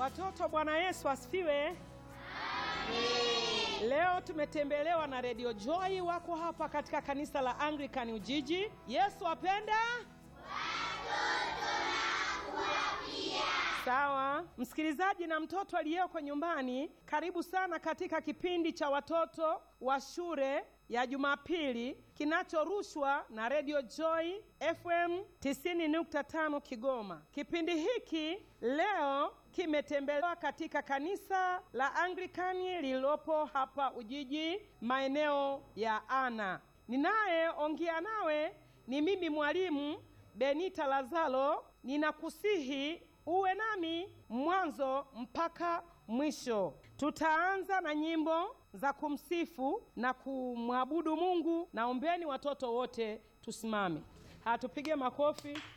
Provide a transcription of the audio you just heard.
Watoto, Bwana Yesu asifiwe. Leo tumetembelewa na Radio Joy, wako hapa katika kanisa la Anglican Ujiji. Yesu apenda Sawa, msikilizaji na mtoto aliyeko nyumbani, karibu sana katika kipindi cha watoto wa shule ya Jumapili kinachorushwa na Radio Joy FM 90.5 Kigoma. Kipindi hiki leo kimetembelewa katika kanisa la Anglikani lililopo hapa Ujiji, maeneo ya Ana. Ninayeongea nawe ni mimi mwalimu Benita Lazaro. Ninakusihi uwe nami mwanzo mpaka mwisho. Tutaanza na nyimbo za kumsifu na kumwabudu Mungu. Naombeni watoto wote tusimame, hatupige makofi.